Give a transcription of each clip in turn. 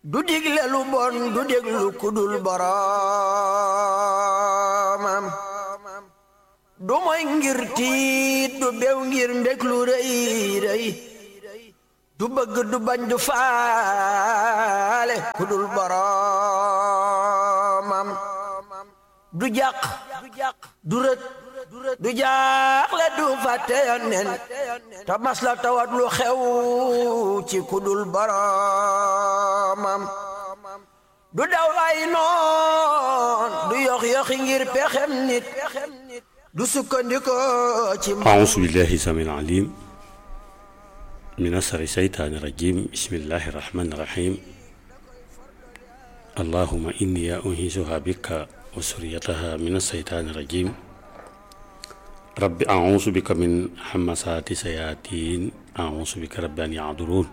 du digle lu bon du déglu kudul boroomam du moy ngir tiit du bew ngir mbég lu rëy rëy du bëgg du bañ du faale kudul boroomam du jàq du rët du jaaxle du fàtte yonnen te mas la tawat lu xew ci kudul boroomam du daw ay noon du yox yoxi ngir pexem nit du sukkandiko ci أعوذ بالله السميع العليم من شر الشيطان الرجيم بسم الله الرحمن الرحيم اللهم إني أنهزها بك وسريتها من الشيطان الرجيم رب أعوذ بك من همسات الشياطين أعوذ بك رب أن يحضرون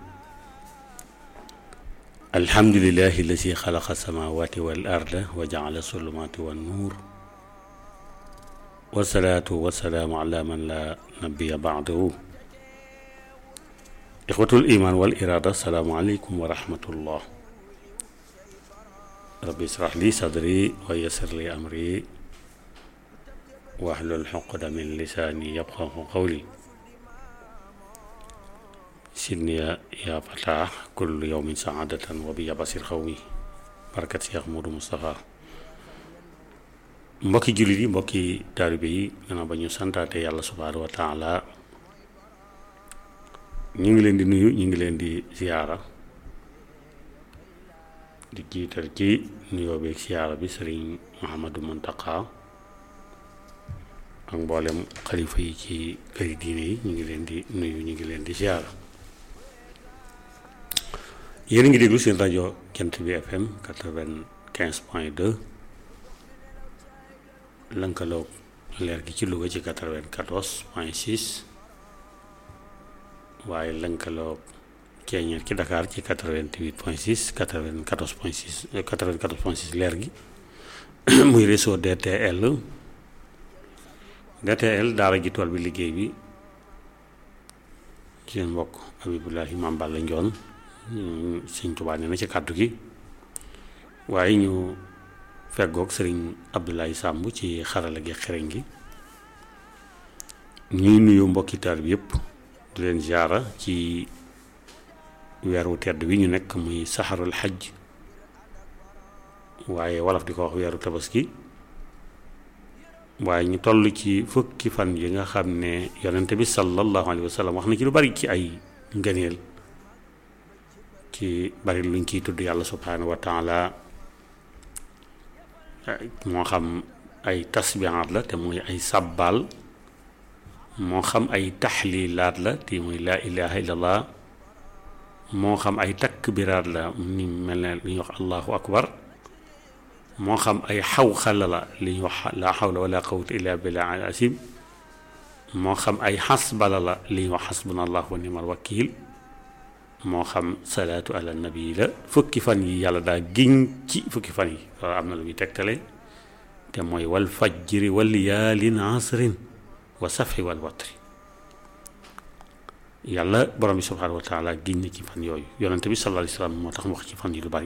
الحمد لله الذي خلق السماوات والأرض وجعل الظلمات والنور والصلاة والسلام على من لا نبي بعده إخوة الإيمان والإرادة السلام عليكم ورحمة الله ربي اشرح لي صدري ويسر لي أمري واحلل عقدة من لساني يفقه قولي سيدني يا فتاح كل يوم سعادة وبي بصير قومي بركة شيخ مودو مصطفى mbokki jullit yi mbokki taalibe yi gannaaw ba ñu santaate yàlla subhaanahu wa taala ñu ngi leen di nuyu ñu ngi leen di ziyaara di jiital ci nuyoo beeg ziyaara bi sëriñ Muhammadu Muntaqa ak mboolem xalifa yi ci këri diine yi ñu ngi leen di nuyu ñu ngi leen di ziyaara yéen a ngi déglu seen rajo Jant bi FM quatre-vingt-quinze point deux lënkaloog leer gi ci Louga ci 94 point 6 waaye lënkaloog ceeñeer ci Dakar ci 88 point 6 94 point 6 94 point 6 leer gi muy réseau DTL DTL daara ji tool bi liggéey bi ci seen mbokk Abibulahi Maam Balla Njoon Sëñ Tuubaa nee na ci kàddu gi waaye ñu feggoog sëriñ Abdoulaye Samb ci xarala gi xereñ gi ñuy nuyu mbokki taal bi yëpp di leen ziara ci weeru tedd wi ñu nekk muy saxarul xaj waaye wolof di ko wax weeru tabaski waaye ñu toll ci fukki fan yi nga xam ne yonente bi sallallahu alayhi wa sallam wax na ci lu bari ci ay ngëneel ci bari luñ ciy tudd yàlla subhanahu wa taala moo xam ay tasbihaat la te muy ay sàbbaal moo xam ay taxlilaat la te muy laa ilaha illallah moo xam ay takbiraat la ni mel ne li ñuy wax allahu akbar moo xam ay xawxala la li ñuy wax laa xawla wala quwwata illa billah al asim moo xam ay xasbala la li ñuy wax xasbuna allah wa nimal wakil moo xam salaatu ala nabi la fukki fan yi yàlla daa giñ ci fukki fan yi loolu am na lu muy tegtale te mooy wal fajri wal yaalin asrin wa safi wal watri yàlla borom bi subhaanahu wa taala giñ na ci fan yooyu yonente bi sallallahu alayhi wa sallam moo tax mu wax ci fan yi lu bari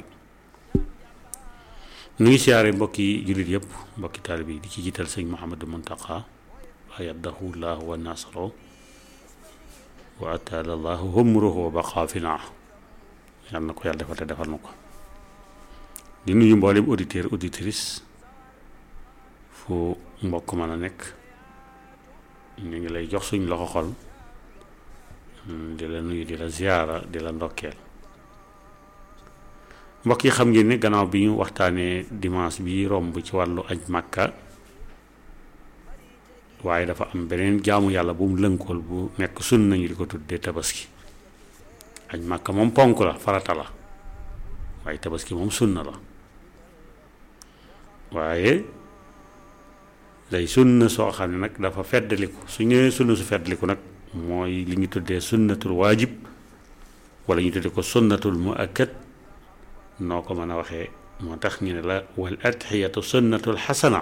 nu ngi siyaare mbokki jullit yëpp mbokki taalibe yi di ci jiital sëñ Muhammadu Muntaqa ayadahu llahu wa nasro wa ataala allahu humruhu wa baqa fi naa yàlla na ko yàlla defal te defal na ko di nuyu mboolem auditeur auditrice fu mbokk mën a nekk ñu ngi lay jox suñ loxo xol di la nuyu di la ziyaara di la ndokkeel mbokk yi xam ngeen ne gannaaw bi ñu waxtaanee dimanche bi romb ci wàllu aj màkka waaye dafa am beneen jaamu yàlla bu mu lënkool bu nekk sun nañu di ko tuddee tabaski aj màkka moom ponk la farata la waaye tabaski moom sunna la waaye day sunna soo xam ne nag dafa feddaliku su ñëwee sunna su feddaliku nag mooy li ñu tuddee sunnatul waajib wala ñu tuddee ko sunnatul muakkad noo ko mën a waxee moo tax ñu ne la wal adxiyatu sunnatul xasana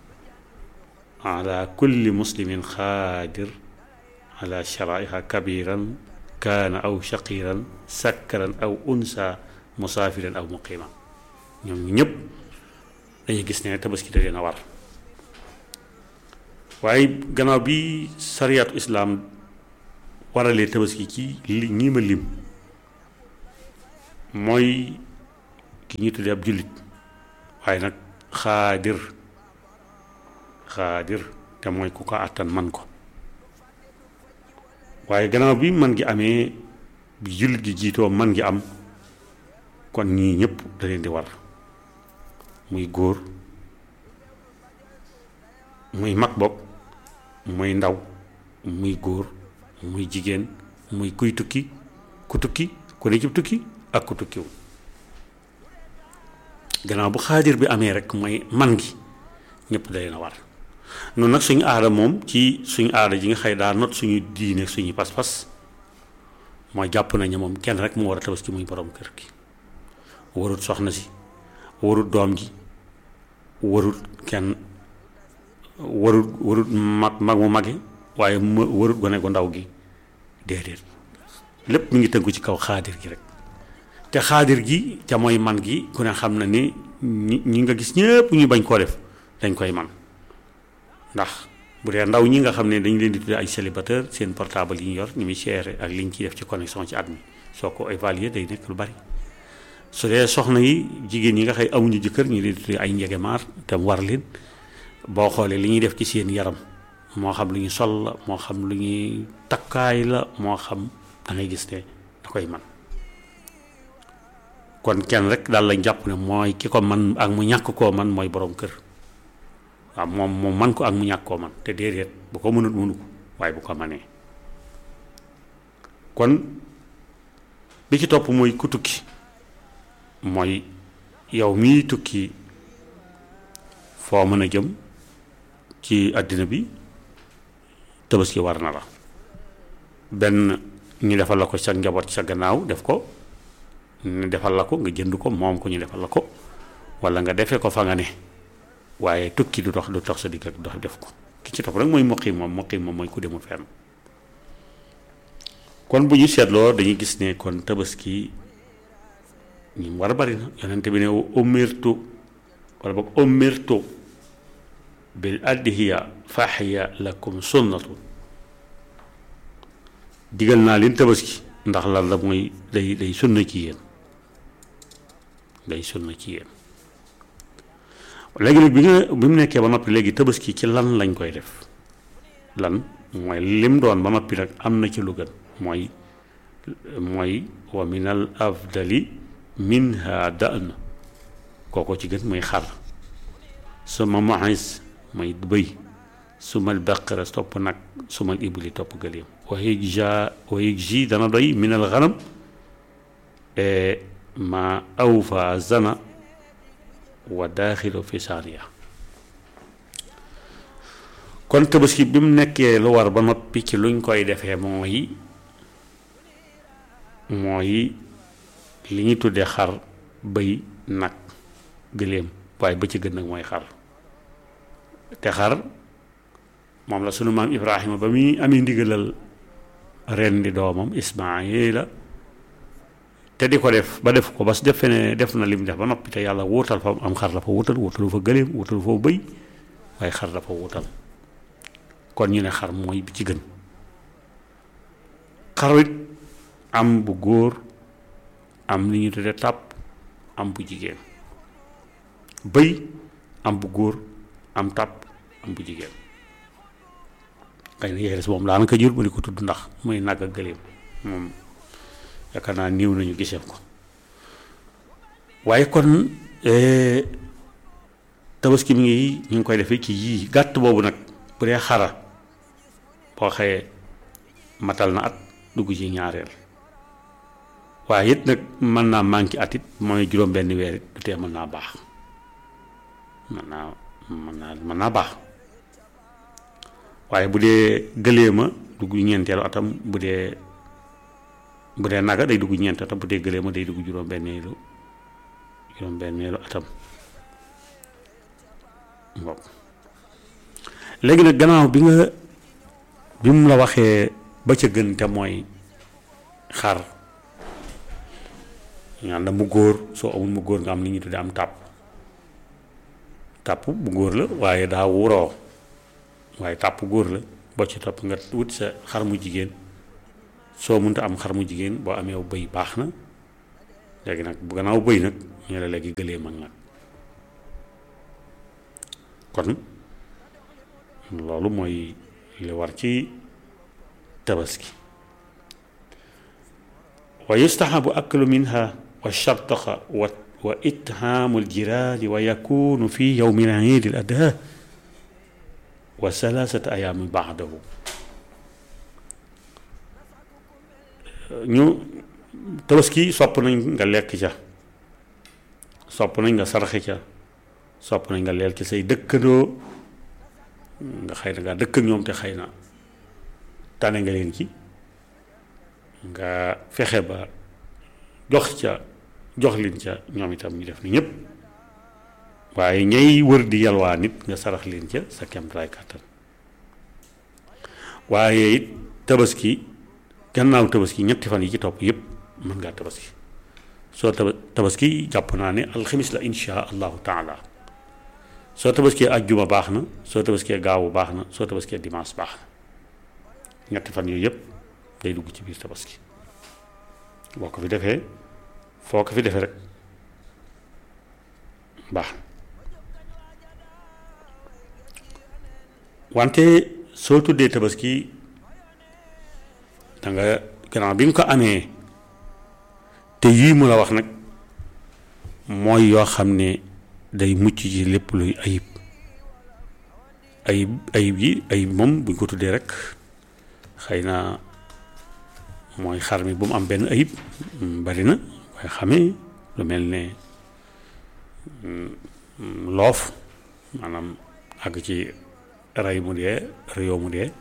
ala kulli muslimin xaadir ala sharaiha kabiran kaana aw shaqiran sakkaran aw unsa musaafiran aw muqiima ñoom ñëpp dañuy gis ne tabaski da leen a war waaye gannaaw bi sariyaatu islaam waralee tabaski ci li ñii ma lim mooy ki ñuy tuddee ab jullit waaye nag xaadir xaadir te mooy ku ko àttan man ko waaye gannaaw bi man gi amee bi jullit gi jiitoo man gi am kon ñii ñëpp da leen di war muy góor muy mag bopp muy ndaw muy góor muy jigéen muy kuy tukki ku tukki ku ne ci tukki ak ku tukkiwul gannaaw bu xaadir bi amee rek mooy man gi ñëpp da leen a war noonu nag suñu aada moom ci suñu aada ji nga xëy daa not suñu diine suñu pas-pas mooy jàpp nañu moom kenn rek mu war a tabaski muy borom kër gi warut soxna si warut doom ji warut kenn warut warut mag mag mu mage waaye ma warut gone gu ndaw gi déedéet lépp mi ngi tënku ci kaw xaadir gi rek te xaadir gi ca mooy man gi ku ne xam na ni ñi ñi nga gis ñëpp ñu bañ koo def dañ koy man ndax bu dee ndaw ñi nga xam ne dañu leen di tuddee ay célibataire seen portable yi ñu yor ni muy seere ak li ñu ciy def ci connexion ci at mi soo ko évaluer day nekk lu bari su dee soxna yi jigéen yi nga xëy amuñu jëkkër ñu leen di tuddee ay njegemaar te mu war leen boo xoolee li ñuy def ci seen yaram moo xam lu ñu sol la moo xam lu ñuy takkaay la moo xam da ngay gis ne da koy man kon kenn rek daal lañ jàpp ne mooy ki ko man ak mu ñàkk koo man mooy borom kër waaw moom moom man ko ak mu ñàkk koo man te déedéet bu ko mënut mënu ko waaye bu ko manee kon bi ci topp mooy ku tukki mooy yow mii tukki foo mën a jëm ci àddina bi tabaski war na la benn ñu defal la ko sa njaboot sa gannaaw def ko ñu defal la ko nga jënd ko moom ko ñu defal la ko walla nga defee ko fa nga ne waaye tukki du dox du dox sa digg ak dox def ko ki ci topp rek mooy muqim moom muqim moom mooy ku demul fenn kon bu ñu seetloo dañuy gis ne kon tabaski ñi mu war a bari na yonente bi ne umirtu wala boog umirtu bil adhiya fahiya lakum sunnatu digal naa leen tabaski ndax lan la mooy day day sunna ci yéen day sunna ci yéen léegi nag bi nga bi mu nekkee ba noppi léegi tabaski ci lan lañ koy def lan mooy lim doon ba noppi nag am na ci lu gën mooy mooy wa min al afdali minha da'n kooko ci gën mooy xar suma mahis mooy bëy sumal baqara topp nag sumal ibli topp gëléem wa yajja wa yajji dana doy min al ganam ma awfa zana wa daaxilu fi saaniya kon tabaski bi mu nekkee lu war ba noppi ci luñ koy defee mooy mooy li ñuy tuddee xar bëy nag gëléem waaye ba ci gën nag mooy xar te xar moom la sunu maam Ibrahima ba muy amee ndigalal ren di doomam Ismaayila te di ko def ba def ko ba su defee ne def na lim def ba noppi te yàlla wuutal fa am xar la fa wuutal wuutalu fa gëléem wuutalu fa bëy waaye xar la fa wuutal kon ñu ne xar mooy bi ci gën xarit am bu góor am li ñu tuddee tàpp am bu jigéen bëy am bu góor am tàpp am bu jigéen xëy na yeeres moom daanaka jur ba di ko tudd ndax muy nag ak gëléem moom yaakaar naa niiw nañu gisee ko waaye kon tabaski mi ngi ñu ngi koy defee ci yii gàtt boobu nag bu dee xara boo xëyee matal na at dugg ci ñaareel waaye it nag mën naa manqué at it mooy juróom benn weer it du tee mën naa baax mën naa mën naa mën naa baax waaye bu dee gëleema dugg ñeenteelu atam bu dee bu dee naga day dugg ñeent atam bu dee gëleema day dugg juróom benneelu juróom benneelu atam waaw léegi nag gannaaw bi nga bi mu la waxee ba ca gën te mooy xar ñaan la mu góor soo amul mu góor nga am li ñu tuddee am tàpp tàpp bu góor la waaye daa wuroo waaye tàpp góor la boo ci topp nga wut sa xar mu jigéen soo mënta am xar mu jigéen boo amee bëy baax na léegi nag bu gannaaw bëy nag ñu la léegi gëlee mag nag kon loolu mooy li war ci tabaski wa yustahabu aklu minha wa shartaqa wa wa ithamu aljirani wa yakunu fi yowmi al-iid al-adha wa salaasata ayaami baadahu ñu tabaski sopp nañ nga lekk ca sopp nañ nga saraxe ca sopp nañ nga leel ci say dëkkandoo nga xëy na ngaa dëkk ak ñoom te xëy na tane nga leen ci nga fexe ba jox ca jox leen ca ñoom itam ñu def ni ñëpp waaye ñay wër di yalwaa nit nga sarax leen ca sa kemtalaay kàttan waaye it tabaski gannaaw tabaski ñetti fan yi ci topp yëpp mën ngaa tabaski soo taba tabaski jàpp naa ne alxamis la insha allahu taala soo tabaskee ajjuma baax na soo tabaskee gaawu baax na soo tabaskee dimanche baax na ñetti fan yooyu yëpp day dugg ci biir tabaski boo ko fi defee foo ko fi defee rek baax na wante soo tuddee tabaski da nga gannaaw bi nga ko amee te yii mu la wax nag mooy yoo xam ne day mucc ci lépp luy ayib ayib ayib yi ayib moom buñ ko tuddee rek xëy na mooy xar mi bu mu am benn ayib bari na waaye xamee lu mel ne loof maanaam àgg ci rey mu dee reyoo mu dee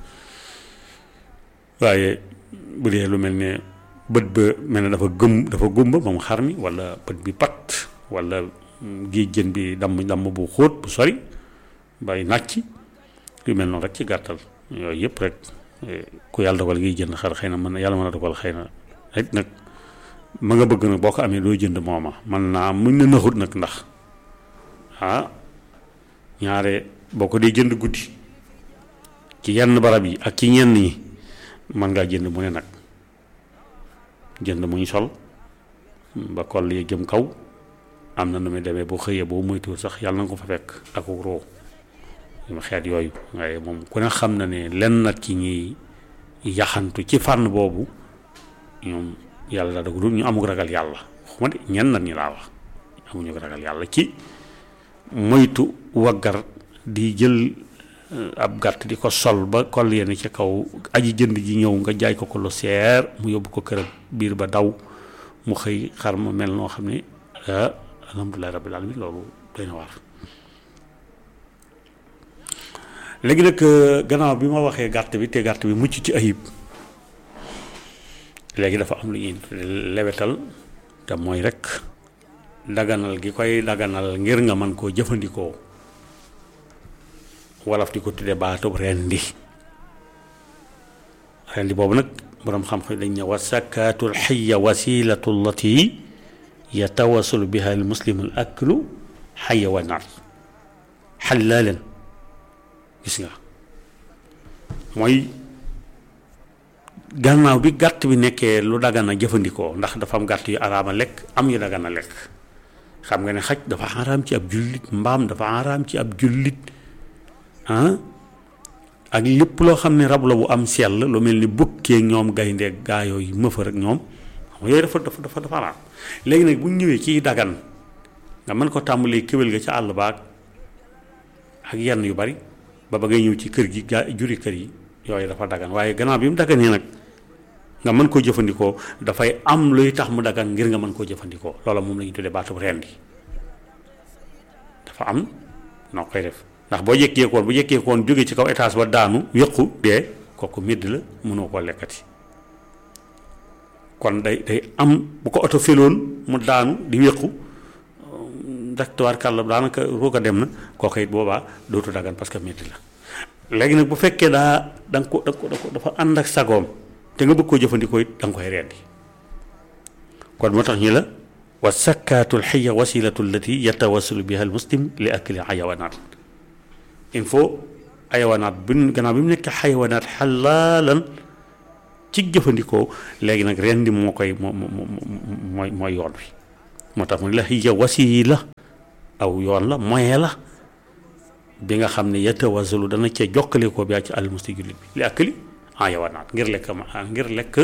waaye bu dee lu mel ne bët ba mel ne dafa gëm dafa gumba moom xar mi walla bët bi pat walla géej jën bi damm damm bu xóot bu sori bay nàcc yu mel noonu rek ci gàttal yooyu yëpp rek ku yàlla dogal ngay jënd xar xëy na mën na yàlla mën a dogal xëy na rek nag ma nga bëgg nag boo ko amee doo jënd mooma man naa muñ na naxut nag ndax ah ñaare boo ko dee jënd guddi ci yenn barab yi ak ci ñenn ñi mën ngaa jënd mu ne nag jënd mu ñu sol ba koll yi jëm kaw am na nu muy demee boo xëyee boo moytuwul sax yàlla na nga ko fa fekk ak roo yu xeet yooyu waaye moom ku ne xam na ne lenn nag ci ñuy yaxantu ci fànn boobu ñoom yàlla daa dogal ñu amul ragal yàlla xuma de ñenn nag ñi laa wax amuñu ragal yàlla ci moytu waggar di jël ab gàtt di ko sol ba koll yenn ci kaw aji jënd ji ñëw nga jaay ko ko lu seer mu yóbbu ko këram biir ba daw mu xëy xar ma mel noo xam ne ah alhamdulilah rabbil alamin loolu doy na waar léegi nag gannaaw bi ma waxee gàtt bi te gàtt bi mucc ci ayib léegi dafa am lu ñuy lewetal te mooy rek daganal gi koy daganal ngir nga mën koo jëfandikoo wolof di ko tudde baatub rendi rendi boobu nag boroom xam-xam dañ ne wa sakaatul xayya wasilatu allati yatawasalu biha al muslimu al aklu xayya wa nar xallaalan gis nga mooy gannaaw bi gàtt bi nekkee lu dagan a jëfandikoo ndax dafa am gàtt yu araama lekk am yu dagan a lekk xam nga ne xaj dafa araam ci ab jullit mbaam dafa araam ci ab jullit ah ak lépp loo xam ne rab la bu am sell lu mel ni bukkee ñoom gaynde gaa yooyu mëfa rek ñoom xam nga yooyu dafa dafa dafa dafa araam léegi nag bu ñu ñëwee ciy dagan nga mën ko tàmbalee kéwél ga ca àll baag ak yenn yu bari ba ba ngay ñëw ci kër gi gaa juri kër yi yooyu dafa dagan waaye gannaaw bi mu daganee nag nga mën koo jëfandikoo dafay am luy tax mu dagan ngir nga mën koo jëfandikoo loola moom la ñu tuddee baatub rendi dafa am noo koy def ndax boo jékkeekoon bu jékkeekoon jóge ci kaw étage ba daanu yëqu dee kooku médd la mënoo koo lekkati kon day day am bu ko oto féloon mu daanu di yëqu ndax tubaarkàlla daanaka roo ko dem na kooku it boobaa dootu dagan parce que médd la léegi nag bu fekkee daa da nga ko da nga ko dafa ànd ak sagoom te nga bëgg koo jëfandikoo it da nga koy rendi kon moo tax ñi la wa sakkaatu lxiya wasilatu allati yatawassalu biha al muslim li akli xayawanaat il faut xayawanaat bi gannaaw bi mu nekk xayawanaat xalaalan ci jëfandikoo léegi nag rendi moo koy moo mooy mooy yoon wi moo tax mu ne la hiya wasila aw yoon la moyen la bi nga xam ne yatawasalu dana ca jokkale ko bi ci almusti jullit bi li akli xayawanaat ngir lekk ma ngir lekk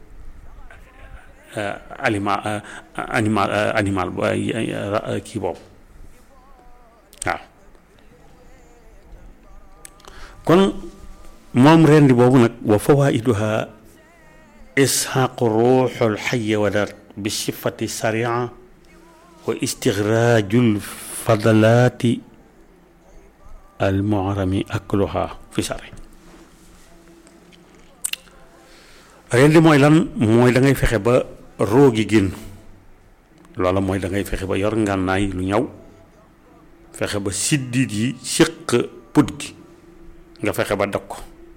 aliment animal animal kii boobu waaw kon moom rendi boobu nag wa fawaiduha isxaaqu ruuxul xayawanaat bi sifati saria wa istigraajul fadalaati al muharami akluha fi sari rendi mooy lan mooy da ngay fexe ba roogi génn loola mooy da ngay fexe ba yor ngànnaay lu ñaw fexe ba siddit yi séq put gi nga fexe ba dog ko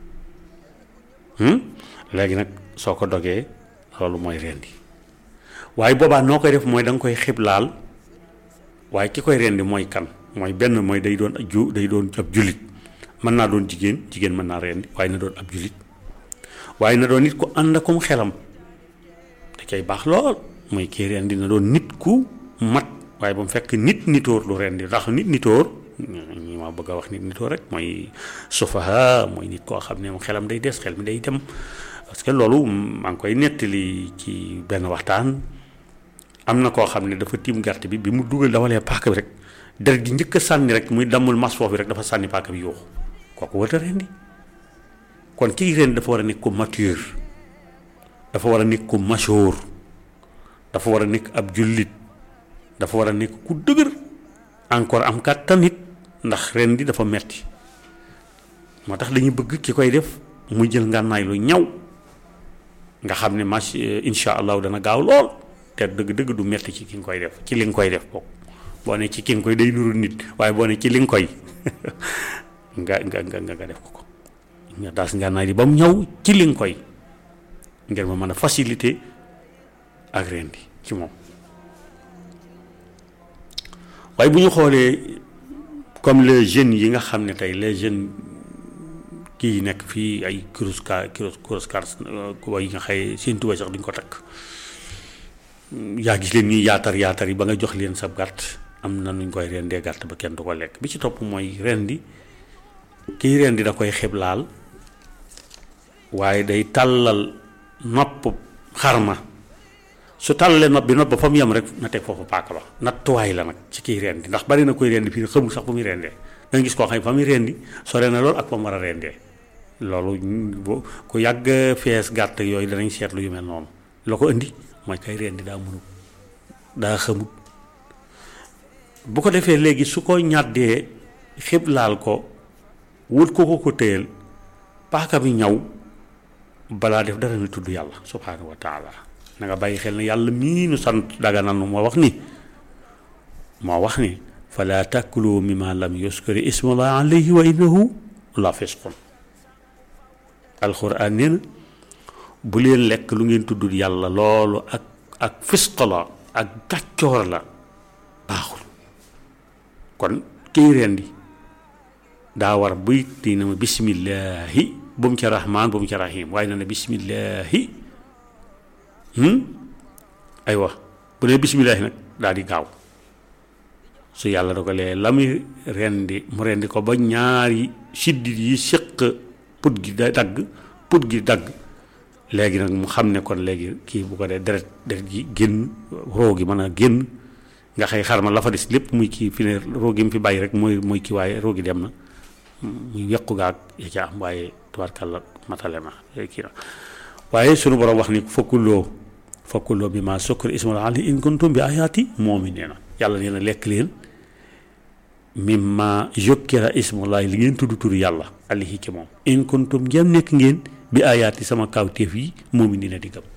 léegi nag soo ko dogee loolu mooy rendi waaye boobaa noo koy def mooy da nga koy xiblaal waaye ki koy rendi mooy kan mooy benn mooy day doon ju day doon ab jullit mën naa doon jigéen jigéen mën naa rendi waaye na doon ab jullit waaye na doon nit ku ànd akum xelam da cay baax lool mooy kii rendi na doon nit ku mat waaye ba mu fekk nit nitoor lu rendi ndax nit nitoor ñi ma bëgg a wax nit nitoor rek mooy sufaha mooy nit koo xam ne moom xelam day des xel mi day dem parce que loolu maa ngi koy nettali ci benn waxtaan am na koo xam ne dafa tiim gàtt bi bi mu dugal dawalee paaka bi rek deret gi njëkk a sànni rek muy dammul mas foofu rek dafa sànni paaka bi yuuxu kooku war a rendi kon kii rendi dafa war a nekk ku mature dafa war a nekk ku masoor dafa war a nekk ab jullit dafa war a nekk ku dëgër encore am kàttan nit ndax rendi dafa metti moo tax dañuy bëgg ki koy def muy jël ngànnaay lu ñaw nga xam ne mach insha allahu dana gaaw lool te dëgg-dëgg du metti ci ki nga koy def ci li nga koy def bokk boo ne ci ki nga koy day nuru nit waaye boo ne ci li nga koy nga nga nga nga def ko ko nga daas ngànnaay li ba mu ñaw ci li nga koy ngir ma mën a facilité ak rendi ci moom waaye bu ñu xoolee comme les jeunes yi nga xam ne tey les jeunes kii nekk fii ay kurus ka kurus kurus kar yi nga xëy seen tubaab sax duñ ko takk yaa gis leen ñuy yaatar yaatar yi ba nga jox leen sab gàtt am na nuñ koy rendee gàtt ba kenn du ko lekk bi ci topp mooy rendi kii rendi da koy xiblaal waaye day tàllal nopp xarma su tàllalee nopp bi nopp ba fa mu yem rek na teg foofu paaka ba nattuwaay la nag ci kii rendi ndax bari na koy rendi fii xamul sax fu muy rendee da nga gis koo xam ne fa muy rendi sore na loolu ak fa mu war a rendee loolu ku yàgg fees gàtt yooyu danañ seetlu yu mel noonu la ko indi mooy kay rendi daa mënul daa xamut bu ko defee léegi su ko ñàddee xiblaal ko wut ko ko ko téyel paaka bi ñaw balaa def dara na tudd yàlla subhaanahu wa taala na nga bàyyi xel ne yàlla mii nu sant daganal nu moo wax ni moo wax ni fala takulu mimma lam yuskari ismullah alayhi wa innahu la fisqun alquran nee na bu leen lekk lu ngeen tuddul yàlla loolu ak ak fisq la ak gàccoor la baaxul kon kiy rendi daa war buy dina ma bismillahi bu mu ca rahmaan bu mu ca rahim waaye na ne bismillahi aywa bu ne bismillahi nag daal di gaaw su yàlla dogalee la muy rendi mu rendi ko ba ñaari siddit yi séq put gi da dagg put gi dagg léegi nag mu xam ne kon léegi kii bu ko dee deret deret gi génn roo gi mën a génn nga xëy xarma la fa des lépp muy kii fi ne roo gi mu fi bàyyi rek mooy mooy kii waaye roo gi dem na muy yàqu gaag ya ca am waaye tubaarkàlla matale na kii na waaye sunu borom wax ni fakkuloo fakkuloo bi ma sukkar ismal ali in kuntum bi ayaati moomi nee na yàlla nee na lekk leen mimma yukkira ismullahi li ngeen tudd turu yàlla alihi ci moom in kuntum ngeen nekk ngeen bi ayaati sama kawteef yi moomi dina di gëm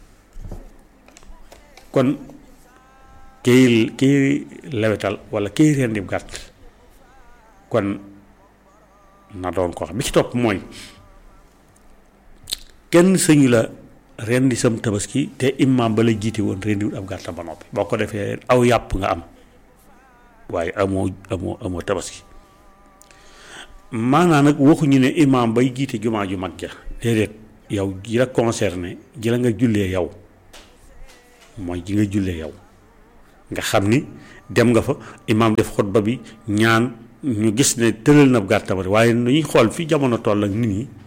kon kiy kiy lewetal wala kiy rendi gàtt kon na doon ko xam bi ci topp mooy kenn sëñu la rendi sam tabaski te imam ba la jiite woon rendiwut ab gàttam ba noppi boo ko defee aw yàpp nga am waaye amoo amoo amoo tabaski maanaam nag waxuñu ne imam bay jiite jumaa ju mag ja déedéet yow ji la concerné ji la nga jullee yow mooy ji nga jullee yow nga xam ni dem nga fa imam def xutba bi ñaan ñu gis ne tëral na gàtt tamit waaye nu ñuy xool fi jamono toll ak nit ñi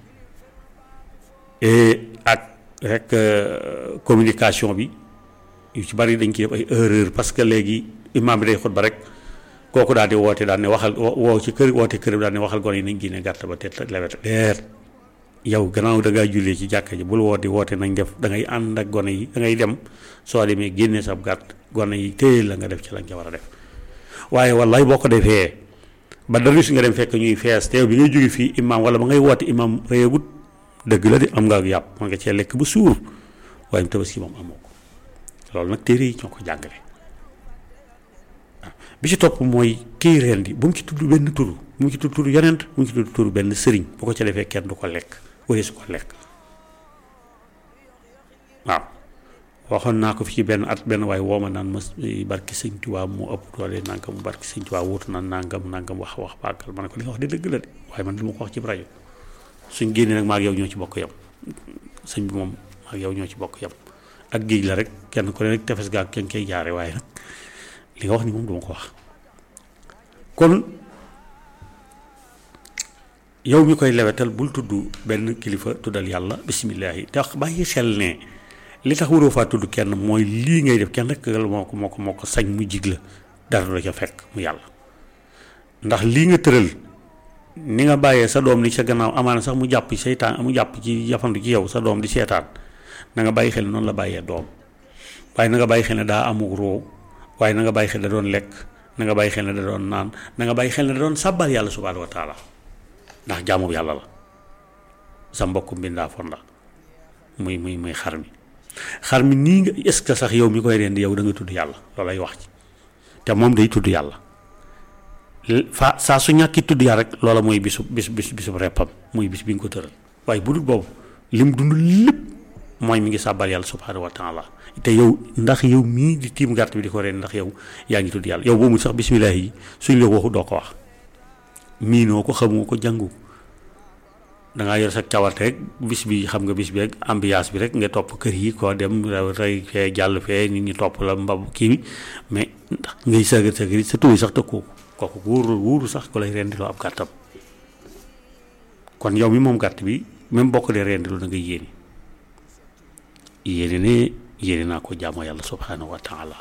ak rek communication bi yu ci bari dañ ci def ay erreur parce que léegi imam bi day xutba rek kooku daal di woote daal ne waxal woo ci kër woote kër daal ne waxal gone yi nañ génne gàtt ba te lewet leer yow gannaaw da ngaa jullee ci jàkka ji bul woote woote nañ def da ngay ànd ak gone yi da ngay dem soo demee génne sab gàtt gone yi téye la nga def ci la nga war a def waaye wallaay boo ko defee ba dara si nga dem fekk ñuy fees teew bi ngay jóge fii imam wala ba ngay woote imam réyagut dëgg la de am nga ak yàpp mën nga cee lekk ba suur waaye tabaski moom amoo ko loolu nag téere yi ñoo ko jàngale bi ci topp mooy kii reen di bu mu ci tudd benn turu bu mu ci tudd turu yonent bu mu ci tudd turu benn sëriñ bu ko ca defee kenn du ko lekk wala su ko lekk waaw waxoon naa ko fi ci benn at benn waaye woo ma naan ma barki sëñ Tuubaa moo ëpp doole nangam barki sëñ Tuubaa wuutu na nangam nangam wax wax bàggal ma ne ko li nga wax de dëgg la de waaye man du ma ko wax ci rajo suñ génnee nag maa ak yow ñoo ci bokk yam sëñ bi moom maa ak yow ñoo ci bokk yam ak géej la rek kenn ku ne rek tefes gaag kenn koy jaare waaye nag li nga wax ni moom duma ko wax kon yow mi koy lewetal bul tudd benn kilifa tuddal yàlla bisimillahi te bàyyi xel ne li tax waroo faa tudd kenn mooy lii ngay def kenn rek moo ko moo ko moo ko sañ mu jig la dara la ca fekk mu yàlla ndax lii nga tëral ni nga bàyyee sa doom ni sa gannaaw amaana sax mu jàpp seytaan mu jàpp ci jafandu ci yow sa doom di seetaan na nga bàyyi xel noonu la bàyyee doom waaye na nga bàyyi xel ne daa amuk roo waaye na nga bàyyi xel ne da doon lekk na nga bàyyi xel ne da doon naan na nga bàyyi xel ne da doon sàbbal yàlla subhaanahu wa taala ndax jaamu yàlla la sa mbokk mbindaa fon la muy muy muy xar mi xar mi nii nga est-ce que sax yow mi koy rendi yow da nga tudd yàlla loolay wax ci te moom day tudd yàlla fa saa su ñàkki tudd yàlla rek loola mooy bisu bis bis bisu reppam muy bis bi nga ko tëral waaye bu dul boobu lim dund lépp mooy mi ngi sàbbal yàlla subhaanahu wa taala te yow ndax yow mii di tiim gàtt bi di ko rendi ndax yow yaa ngi tudd yàlla yow boobu sax bisimilah yi suñ la ko waxu doo ko wax miinoo ko xamoo ko jàngu dangaa yor sa cawarte rek bis bi xam nga bis bi rek ambiance bi rek nga topp kër yi koo dem rey fee jàll fee nit ñi topp la mbab kii bi mais ndax ngay sëgër sëgër sa tuuti sax tëkkoo kooku wóoru wóoru sax ko lay rendiloo ab gàttam kon yow mi moom gàtt bi même bokk dee rendiloo da nga yéene yéene ne yéene naa ko jaamoo yàlla subhanahu wa taala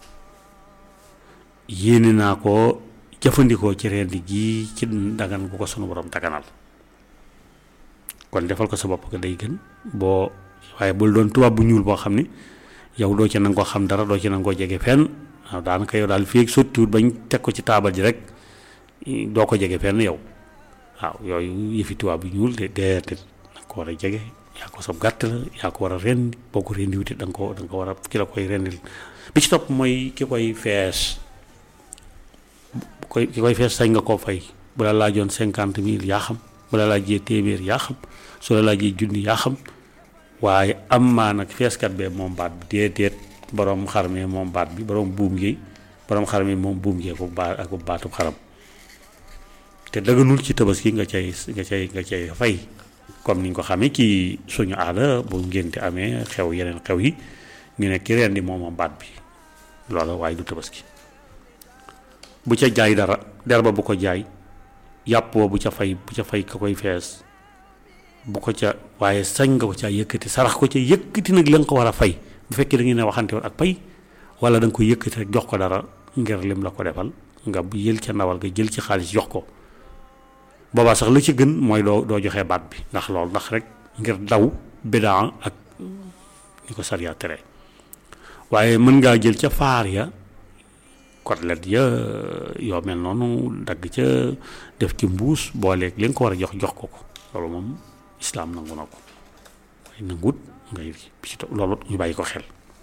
yéene naa ko jëfandikoo ci rendi gi ci dagan bu ko sunu borom daganal kon defal ko sa bopp nga day gën boo waaye bul doon tubaab bu ñuul boo xam ni yow doo ci nangoo xam dara doo ci nangoo jege fenn waaw daanaka yow daal fii ak sottiwut bañ teg ko ci taabal ji rek doo ko jege fenn yow waaw yooyu yëfi tubaab bu ñuul de déedéet da nga ko war a jege yaa ko sab gàtt la yaa ko war a rendi boo ko rendi wuti da nga ko da nga ko war a ki la koy rendil bi ci topp mooy ki koy fees koy ki koy fees sañ nga koo fay bu la laajoon cinquante mille yaa xam bu la laajee téeméer yaa xam su la laajee junni yaa xam waaye am maa nag feeskat bee moom baat bi déedéet borom xar mi moom baat bi borom buum gi borom xar mi moom buum gi ak baat ak baatu xaram te dëgganul ci tabaski nga cay nga cay nga cay fay comme ni ñu ko xamee ci suñu aada bu ngénte amee xew yeneen xew yi ñu ne ki rendi moom moom baat bi loola waaye du tabaski bu ca jaay dara der ba bu ko jaay yàpp wa bu ca fay bu ca fay ka koy fees bu ko ca waaye sañ nga ko caa yëkkati sarax ko ca yëkkati nag la nga ko war a fay bu fekkee da ngeen a waxante woon ak pay wala da nga koy yëkkati rek jox ko dara ngir lim la ko defal nga yël ca ndawal nga jël ci xaalis jox ko boobaa sax la ci gën mooy doo doo joxee baat bi ndax loolu ndax rek ngir daw bidaa ak ni ko sariya tere waaye mën ngaa jël ca faar ya côtelette ya yoo mel noonu dagg ca def ci mbuus booleeg li nga ko war a jox jox ko ko loolu moom islaam nangu na ko waaye nangut ngay bi ci loolu ñu bàyyi ko xel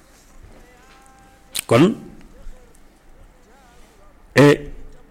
kon e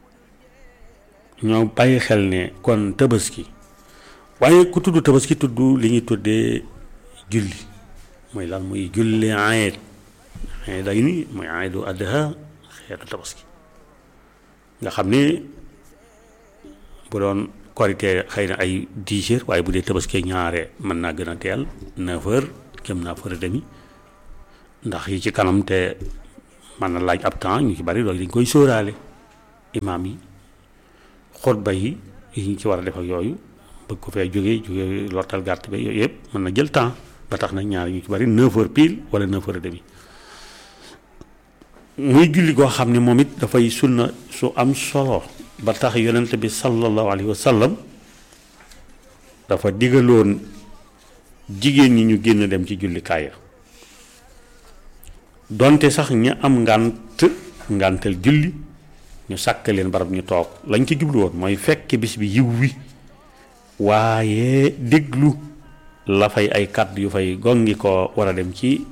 ñoo bàyyi xel ne kon tabaski waaye ku tudd tabaski tudd li ñuy tuddee julli mooy lan muy julli ayet ayet day ni mooy ayetu adha xeetu tabaski nga xam ne bu doon korité xëy na ay dix heures waaye bu dee tabaski ñaare mën naa gën a teel neuf heures jëm neuf heures et demi ndax yi ci kanam te mën na laaj ab temps ñu ci bari loolu dañ koy sóoraale imaam yi xutba yi yi ñu ci war a def ak yooyu bëgg ko fee jógee jógee lortal gàtt ba yooyu yëpp mën na jël temps ba tax na ñaar ñu ci bari neuf heures pile wala neuf heures et demi muy julli goo xam ne moom it dafay sunna su am solo ba tax yonent bi sallallahu alayhi wa sallam dafa digaloon jigéen ñi ñu génn dem ci jullikaay ya donte sax ña am ngànt ngàntal julli ñu sàkk leen barab ñu toog lañ ci jublu woon mooy fekk bis bi yiw wi waaye déglu la fay ay kàddu yu fay gongi ko war a dem ci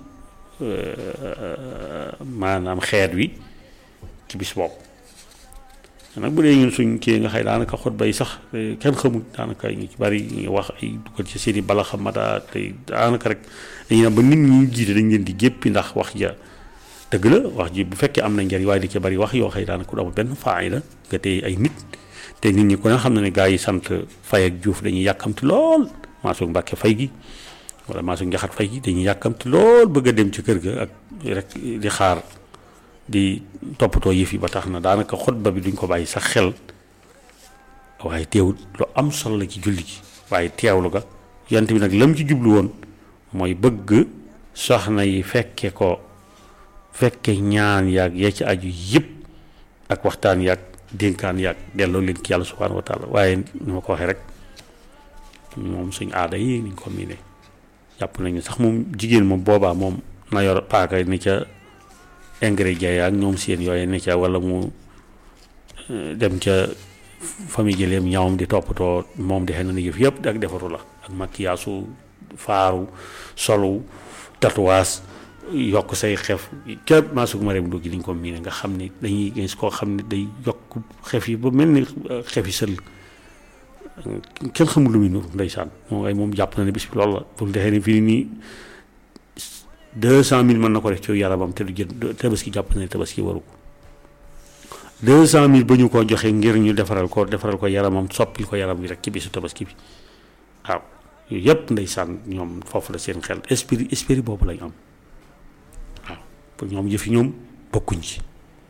maanaam xeet wi ci bis boobu nag bu dee ñun suñ kii nga xëy daanaka xutba yi sax kenn xamul daanaka ñu ci bari ñu ngi wax ay dugal ci seeni bala xamata te daanaka rek dañuy ne ba nit ñi jiite dañ leen di jéppi ndax wax ja dëgg la wax ji bu fekkee am na njariñ waaye di ci bari wax yoo xëy daanaka du amul benn faayda nga tey ay nit te nit ñi ko ne xam na ne gaa yi sant fay ak juuf dañuy yàkkamti lool maasug mbàkke fay gi wala maasug njaxat fay gi dañuy yàkkamti lool bëgg a dem ci kër ga ak rek di xaar di toppatoo yëf yi ba tax na daanaka xutba bi duñ ko bàyyi sax xel waaye teewul lu am solo la ci julli gi waaye teewlu ga yant bi nag lam ci jublu woon mooy bëgg soxna yi fekke ko fekke ñaan yaag ya ci aju yëpp ak waxtaan yaag dénkaan yaag delloo leen ci yàlla subhanahu wa taala waaye ni ma ko waxee rek moom suñ aada yi niñ ko miine jàpp nañu sax moom jigéen moom boobaa moom na yor paaka ni ca ingrédients yaag ñoom seen yooyu ne ca wala mu dem ca famille jëleem ñawam di toppatoo moom defe na ni yëf yëpp ak defaru la ak makiyaasu faaru solu tatouage yokk say xef ca maasug ma rem duggi liñ ko miine nga xam ni dañuy gis koo xam ne day yokk xef yi ba mel ni xef yi sël kenn xamul lu muy nuru ndeysaan moom ay moom jàpp na ne bis bi loolu la pour defee ne fii nii deux cent mille mën na ko def ci yaramam te du jël tabaski jàpp na ne tabaski waru ko deux cent mille ba ñu ko joxe ngir ñu defaral ko defaral ko yaramam soppil ko yaram bi rek ci bisu tabaski bi waaw yooyu yëpp ndeysaan ñoom foofu la seen xel esprit esprit boobu lañ am waaw pour ñoom yëfi ñoom bokkuñ ci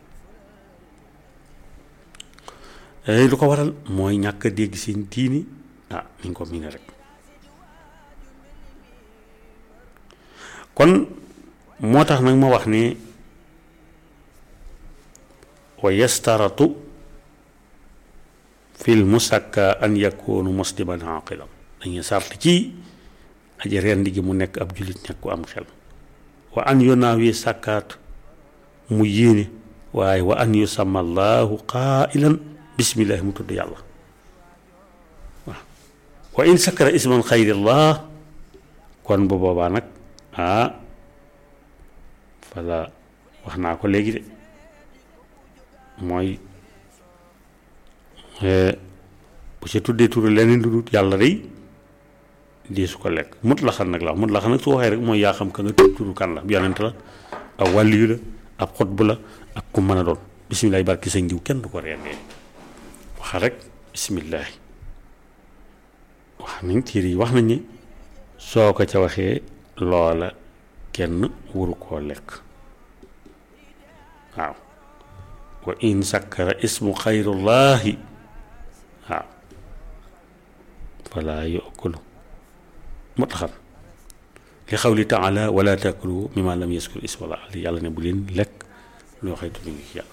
lu ko waral mooy ñàkk a dégg seen diini ah ni nga ko miine rek kon moo tax nag ma wax ne wa yastaratu fil musakka an yakunu musliman aqilan dañuy sart ci aji rendi gi mu nekk ab jullit nekk ku am xel wa an yonaawi sàkkaat mu yéene waaye wa an yusamma allahu qailan bismillahi mu tudd yàlla waaw wa in sakkara isman xayrillah kon bu boobaa nag ah fala wax naa ko léegi de mooy bu ci tuddee turu leneen lu dul yàlla day di su ko lekk mut la xam nag la mut la xam nag su waxee rek mooy yaa xam ka nga tudd turu kan la yonent la ab wàlliyu la ab xutbu la ak ku mën a doon bisimilahi barki sañ diw kenn du ko rendee waxa rek bisimilahi wax nañ tiir yi wax nañ ni soo ko ca waxee loola kenn wuru koo lekk waaw wa in sakkara ismu xayrullahi waaw falaa yokulu mutlaxan li xawli taala wala taakulu mimma lam yaskur ismala ali yàlla ne bu leen lekk loo xëy tudd ngi yàlla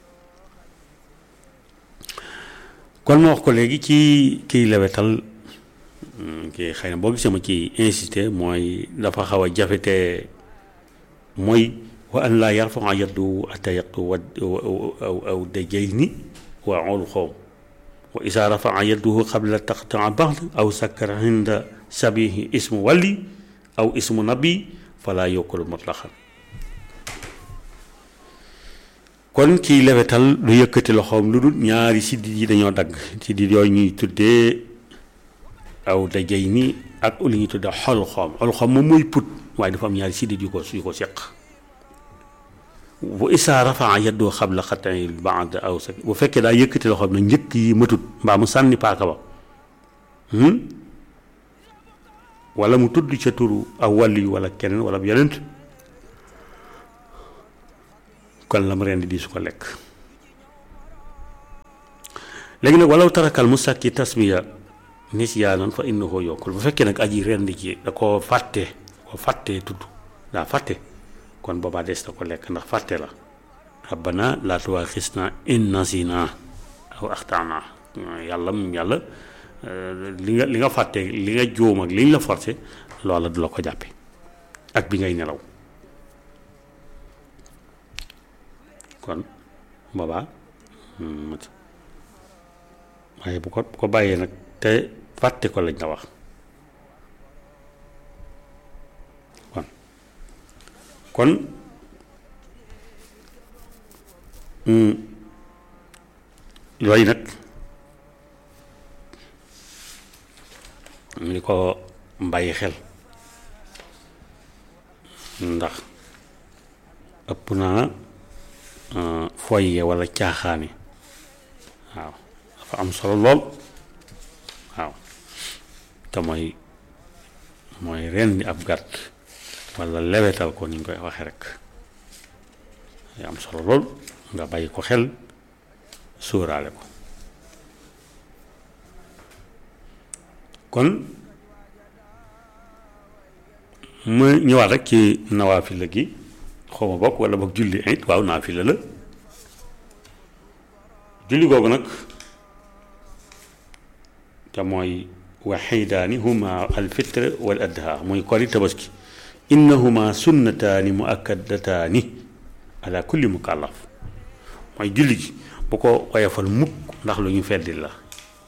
kon ma wax ko léegi ci kiy lewetal kii xëy na boo gisee ma ci insisté mooy dafa xaw a jafe te mooy wa an laa yarfaa yaddu ata yaqtu wa aw aw dajayni wa ol xoom wa isa rafaa yadduhu qabla taqtaa ba'd aw sakkara inda sabihi ismu wali aw ismu nabi fala yokkul mutlaqan kon kiy lewetal lu yëkkati loxoom lu dul ñaari siddit yi dañoo dagg siddit yooyu ñuy tuddee aw dajay ni ak li ñuy tuddee xol xoom xol xoom moom mooy put waaye dafa am ñaari siddit yu ko yu ko seq bu isaa rafaa yaddoo xabla xatay baad aw sa bu fekkee daa yëkkati loxoom na njëkk yi matut mbaa mu sànni paaka ba wala mu tudd ca turu aw wàll yu wala keneen wala bu yonent kon la mu rendi di su ko lekk léegi nag walaw tarakal mu sàkki tasmiya nisyaanan fa innahu yokkul bu fekkee nag aji rendi ci da koo fàtte koo fàttee tudd daa fàtte kon boobaa des na ko lekk ndax fàtte la rabbana laa tuwaaxisna in nasina aw axtaana yàlla yàlla li nga li nga fàtte li nga jóom ak li ñu la forcé loola du la ko jàppe ak bi ngay nelaw kon boobaa waaye bu ko bu ko bàyyee nag te fàtte ko lañ la wax kon kon yooyu nag li ko bàyyi xel ndax ëpp naa foyee walla caaxaani waaw dafa am solo lool waaw te mooy mooy rendi ab gàtt walla lewetal ko ni ñu koy waxe rek day am solo lool nga bàyyi ko xel sóoraale ko kon mu ñëwaat rek ci nawaafila gi xaw ma bokk walla boog julli it waaw naafila la julli googu nag te mooy waxidaani huma alfitre wal adha muy kori tabaski innahuma sunnataani muakkadataani ala kulli mukallaf mooy julli gi bu ko woyofal mukk ndax lu ñu feddil la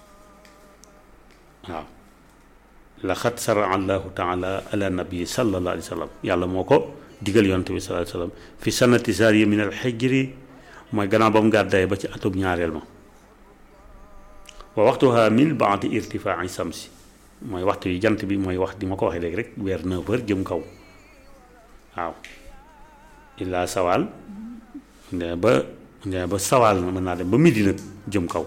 waaw laqad sara allahu taala ala nabii sallallahu alayhi wa sallam yàlla moo ko digal yonte bi sallallahu alayhi wa sallam fi sanati sariya min al xijri mooy gannaaw ba mu gàddaay ba ci atub ñaareel ma wa waxtuha min baadi irtifaa samsi mooy waxtu yi jant bi mooy wax di ma ko waxee léegi rek weer neuf heures jëm kaw waaw illaa sawaal ndee ba ndee ba sawaal na mën naa dem ba midi nag jëm kaw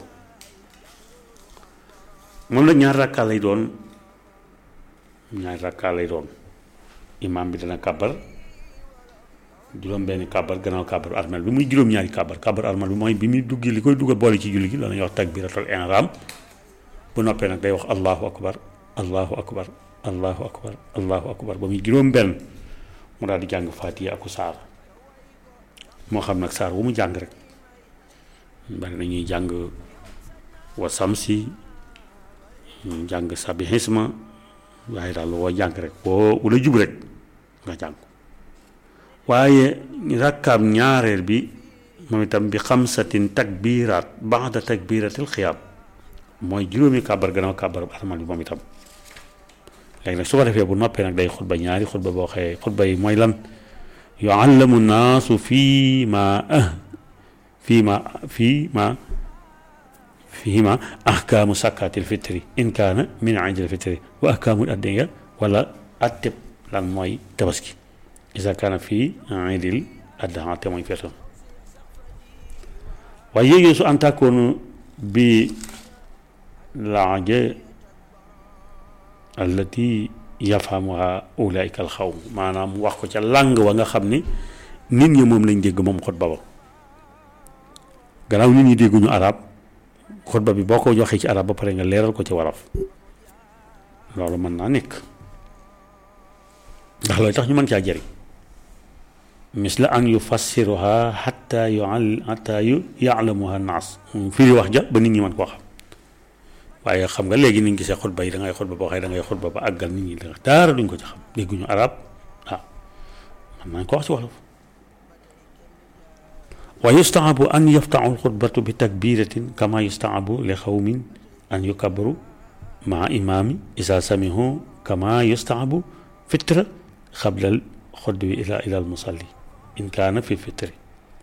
moom la ñaar rakkaa lay doon ñaar rakkaa lay doon imaam bi dana kàbbar juróom benn kàbbar gannaaw kàbbar armel bi muy juróom-ñaari kàbbar kàbbar armel bi mooy bi muy dugg li koy duggal boole ci julli gi loolu ñuy wax takbiratul ihram bu noppee nag day wax allahu akbar allahu akbar allahu akbar allahu akbar ba muy juróom benn mu daal di jàng faatiya aku saar moo xam nag saar wu mu jàng rek bari na ñuy jàng wa samsi ñu jàng sabihisma waaye daal woo jàng rek woo wala jub rek nga jàng waaye rakkaam ñaareel bi moom itam bi xamsatin takbiraat baada takbiratil xiyaam mooy juróomi kàbbar gannaaw kàbbar armal bi moom itam léegi nag su ko defee bu noppee nag day xutba ñaari xutba boo xëyee xutba yi mooy lan yuallamu naasu fii ma ah fii ma fii ma fii ma ahkaamu sakkaatil fitri in kaana min indil fitri wa ahkaamul addiya wala atteb lan mooy tabaski isa kaana fii indil addaha te mooy feetoon waaye yéegee su antakoonu bi laaje allati yafamuha ulaika alxawm maanaam wax ko ca làng wa nga xam ni nit ñi moom lañ dégg moom xutba ba gannaaw nit ñi dégguñu arab xutba bi boo ko joxee ci arab ba pare nga leeral ko ci waraf loolu mën naa nekk ndax looy tax ñu mën caa jëriñ misla an yufassiruha xatta yu xatta yu yaalamuha naas firi wax ja ba nit ñi mën koo xam waaye xam nga léegi ni ñu gisee xutba yi da ngay xutba boo xëy da ngay xutba ba àggal nit ñi da daara duñ ko ci xam dégguñu arab waaw man nañ ko wax ci wolof wa yustahabu an yaftaxu lxutbatu bi takbiratin kama yustahabu li xawmin an yukabbaru maa imaami isa samihu kama yustahabu fitra xabla xutbi ila ila almusalli in kaana fi lfitri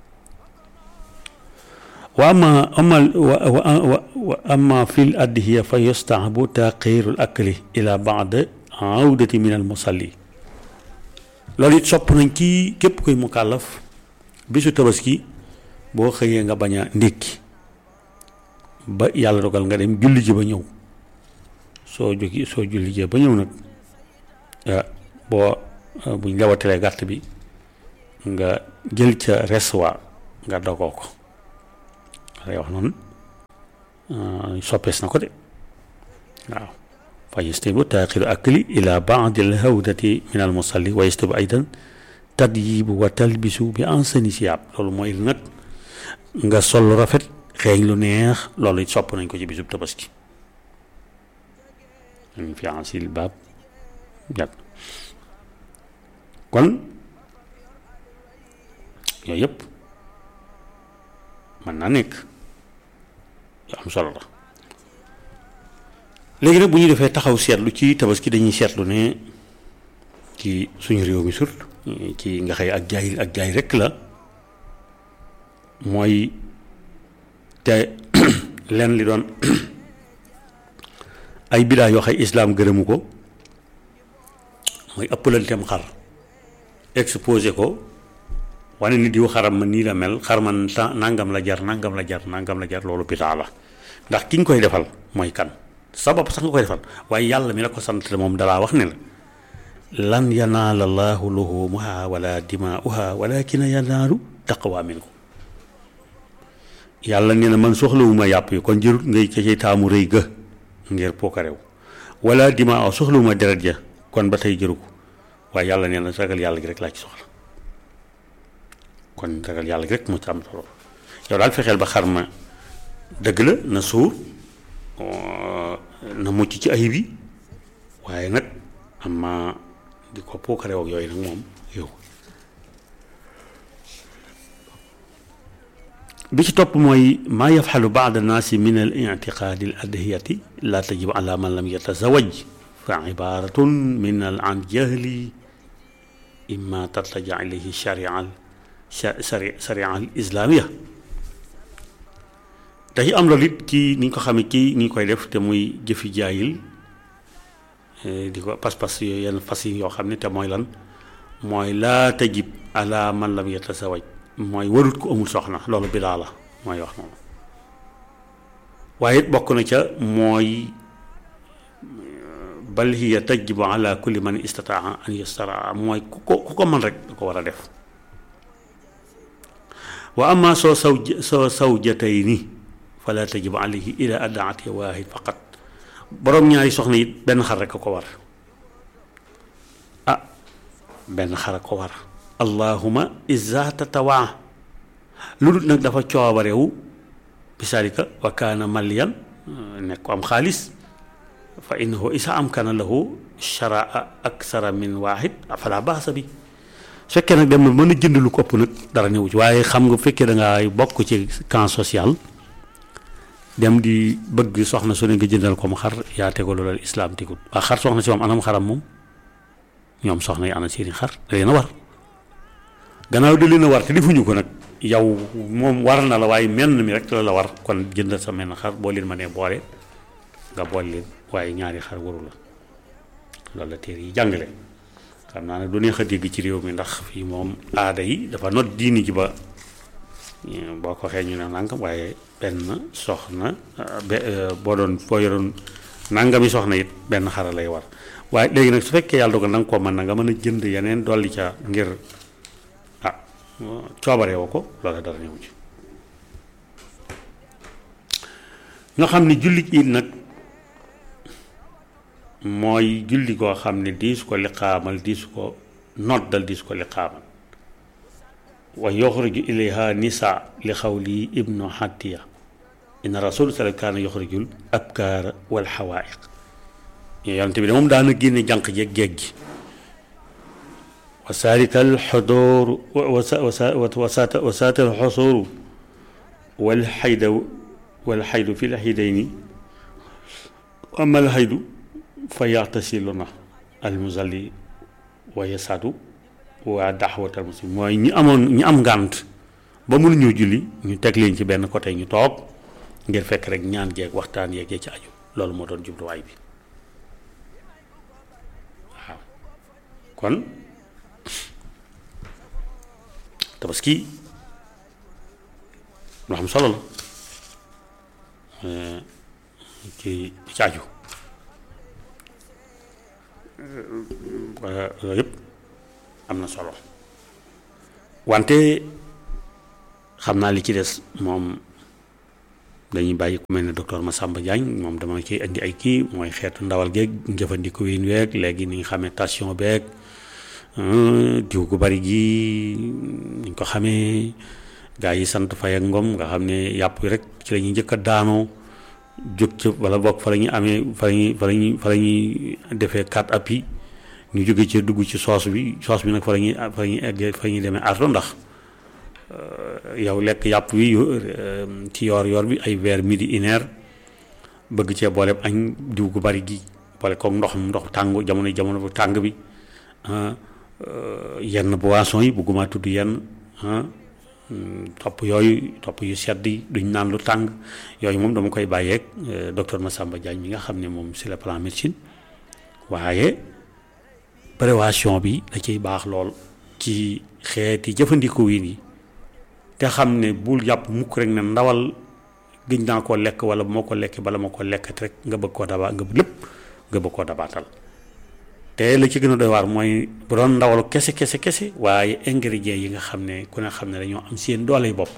wa ama ama wa ama fi l adhiya fa yustahabu taqiru l akli ila baad awdati min al musalli loolu it sopp nañ ci képp kuy mukallaf bisu tabaski boo xëyee nga bañ a ndékki ba yàlla dogal nga dem julli ji ba ñëw soo jógi soo julli ji ba ñëw nag boo buñ lewatalee gàtt bi nga jël ca res wa nga dogoo ko lay wax noonu soppees na ko de waaw fa yastabu taaxiru akli ila baadi alhawdati min almusalli wa yastabu aydan tadyibu wa talbisu bi ansani siyaab loolu mooy nag nga sol rafet xeeñ lu neex loolu it sopp nañ ko ci bisub tabaski min fi ansil baab jàpp kon yooyu yëpp mën naa nekk yu am solo la léegi nag bu ñu defee taxaw seetlu ci tabaski dañuy seetlu ne ci suñu réew mi surtout ci nga xëy ak jaay ak jaay rekk la mooy te leen li doon ay bidaa yoo xay islaam gërëmu ko mooy ëppalanteem xar exposé ko wane ni diw xaram ma nii la mel xar man nangam la jar nangam la jar nangam la jar loolu bidaa la ndax ki nga koy defal mooy kan sa bopp sax nga koy defal waaye yàlla mi la ko sant moom dalaa wax ne la lan yanaala llaahu luhumuha wala dimaa'uha walakin yanaalu taqwa minkum yàlla nee na man soxlawuma yàpp yi kon jërut ngay ca cay taamu rëy ga ngir pookarew wala dimaa soxlawuma deret ja kon ba tey jëru ko waaye yàlla nee na ragal yàlla gi rek laa ci soxla kon ragal yàlla gi rek moo ci am solo yow daal fexeel ba xar ma dëgg la na suur na mucc ci ayib yi waaye nag am ma di ko pookarew ak yooyu nag moom yow bi ci topp mooy maa yafxalu baad annaasi min al ictiqaadi al adhiyati laa tajib ala man lam yatazawaj fa ibaratun min al an jahli imma tatlaja ilayhi sharia al sharia al islaamia dañu am loolu it ci ni ñu ko xamee ci ni ñu koy def te muy jëfi jaayil di ko pas-pas yooyu yenn fas yi yoo xam ne te mooy lan mooy laa tajib ala man lam yatazawaj mooy warut ko amul soxna loolu bidaa la mooy wax noonu waaye it bokk na ca mooy bal hiya tajibu ala kulli man istataa an yastaraa mooy ku ko ku ko mën rek da ko war a def wa amma soo saw soo sawjatayni fala tajibu alayhi ila adaati waahid faqat boroom ñaari soxna it benn xar rek a ko war ah benn xar a ko war allahuma iza tatawaa lu dul nag dafa coobarewu bisaalika wa kaana maliyan nekk ko am xaalis fa innahu isa amkana lahu sharaa aksara min waahid fala baasa bi su fekkee nag dem na mën a jënd lu ko ëpp nag dara newu ci waaye xam nga bu fekkee da ngaa bokk ci camp social dem di bëgg soxna su ne nga jëndal ko mu xar yaa tego loolu islaam tegut waa xar soxna si moom anam xaram moom ñoom soxna yi ana seeni xar da leen a war gannaaw da leen a war te defuñu ko nag yow moom war na la waaye menn mi rek la la war kon jëndal sa menn xar boo leen ma nee boole nga boole leen waaye ñaari xar waru la loolu la téere yi jàngale xam naa ne du neex a dégg ci réew mi ndax fii moom aada yi dafa not diini ji ba boo ko waxee ñu ne nangam waaye benn soxna boo doon boo yoroon nangami soxna it benn xara lay war waaye léegi nag su fekkee yàlla dogal na nga ko mën na nga mën a jënd yeneen dolli ca ngir ah coobare woo ko loola dara ñëw ci nga xam ne julli it nag mooy julli koo xam ne diis ko liqaamal diis ko noddal diis ko liqaamal wa yoxruju ilayha nisa li xawli ibnu xattiya inna rasul sala kaana yoxrujul abkaara wal xawaayiq yonent bi de moom daana génne jànq jeeg géej gi wa saarital xodooru wa saatal xosooru wal xayda wal xaydu fi l xaydayni amal xaydu fa yaxtasilu na almusalli wa yasaadu waa daxwatal muslim mooy ñi amoon ñi am ngànt ba mënuñoo julli ñu teg leen ci benn côté ñu toog ngir fekk rek ñaan jeeg waxtaan yeeg ci aju loolu moo doon jubluwaay bi waaw kon tabaski lu am solo la ci ci aju yooyu yëpp am na solo wante xam naa li ci des moom dañuy bàyyi ku mel ne docteur Massamba Diagne moom dama ciy indi ay kii mooy xeetu ndawal geeg njëfandiku wiin weeg léegi ni nga xamee tension beeg diw gu bari gi ni ko xamee gaa yi sant fay ak ngom nga xam ne yàpp yi rek ci la ñuy njëkk a daanoo jóg ca wala bokk fa la ñuy amee fa la ñuy fa la ñuy fa la ñuy defee quatre appuis ñu jóge ci dugg ci soos bi soos bi nag fa la ñuy fa la ñuy eggee fa la ñuy demee arto ndax yow lekk yàpp wi ci yoor yoor bi ay vers midi une heure bëgg cee boole añ diw gu bari gi boole koog ndox ndox tàng jamono jamono bu tàng bi yenn boisson yi bëgguma tudd yenn topp yooyu topp yu sedd yi duñ naan lu tàng yooyu moom dama koy bàyyeeg docteur Massamba Diagne mi nga xam ne moom c'est le plan médecine waaye prévention bi da ciy baax lool ci xeeti jëfandiku yi nii te xam ne bul jàpp mukk rek ne ndawal gëj naa koo lekk wala moo ko lekkee bala ma ko lekkat rek nga bëgg koo daba nga lépp nga bëgg koo dabaatal te la ci gën a doy waar mooy bu doon ndawalu kese kese kese waaye ingrédients yi nga xam ne ku ne xam ne dañoo am seen doole bopp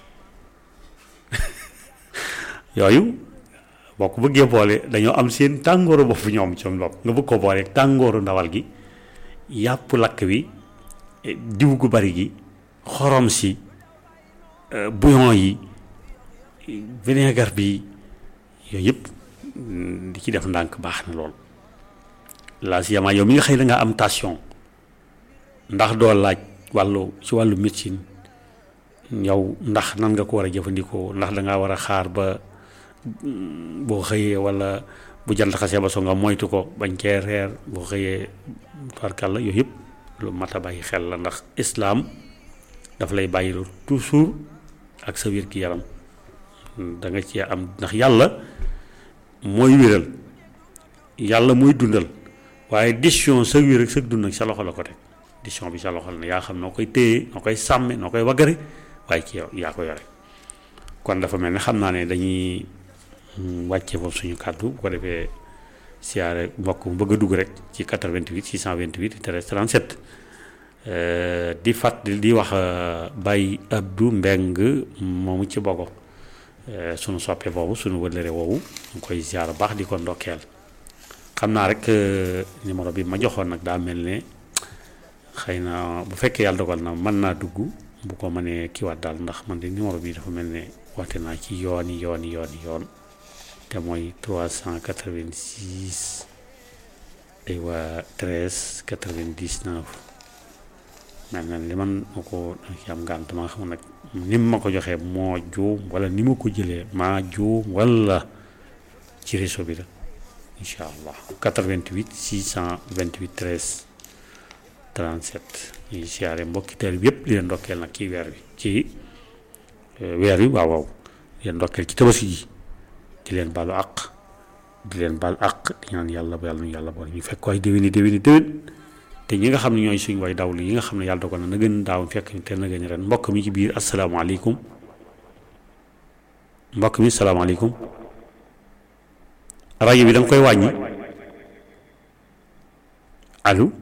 yooyu boo ko bëggee boole dañoo am seen tàngooru bopp ñoom ci bopp nga bëgg koo boole tàngooru ndawal gi yàpp lakk wi diw gu bari gi xorom si bouillon yi vinaigre bi yooyu yëpp di ci def ndànk baax na lool laa si yamaa yow mi nga xëy da nga am tension ndax doo laaj wàllu ci wàllu médecine yow ndax nan nga ko war a jëfandikoo ndax da ngaa war a xaar ba boo xëyee wala bu jant xasee ba so nga moytu ko bañ cee reer boo xëyee farkal la yooyu yëpp lu mat a bàyyi xel la ndax islaam daf lay bàyyi lu toujours ak sa wér gi yaram da nga ci am ndax yàlla mooy wéral yàlla mooy dundal waaye décision sa wér ak sa dund ak sa loxo la ko teg décision bi sa loxo la ne yaa xam noo koy téye noo koy sàmme noo koy waggare waaye ci yow yaa ko yore kon dafa mel ne xam naa ne dañuy wàcce foofu suñu kàddu bu ko defee siyaare mbokk mu bëgg a dugg rek ci 88 628 13 37 di fàtt di wax Baye Abdou Mbeng moomu ci bogo sunu soppe boobu sunu wëllëre woowu ñu koy ziar baax di ko ndokkeel xam naa rek numéro bi ma joxoon nag daa mel ne xëy na bu fekkee yàlla dogal na mën naa dugg bu ko mënee kiiwaat daal ndax man de numéro bi dafa mel ne woote naa ci yooni yooni yooni yoon te mooy 386 aywa 13 99 mel na li man ma ko ci am ngànt ma xam nag ni ma ko joxee moo juum wala ni ma ko jëlee maa juum wala ci réseau bi la incha allah 88 628 13 37 ñuy siyaare mbokki teel bi yëpp di leen ndokkeel nag ci weer wi ci weer wi waaw waaw di leen ndokkeel ci tabaski ji di leen baalu àq di leen baal àq di ñaan yàlla ba yàlla nu yàlla boole ñu fekk ko ay déwéni déwéni déwén te ñi nga xam ne ñooy suñu way dawlu yi nga xam ne yàlla dogal na na gën daaw fekk te na gën ren mbokk mi ci biir asalaamaaleykum mbokk mi salaamaaleykum rajo bi da nga koy wàññi allo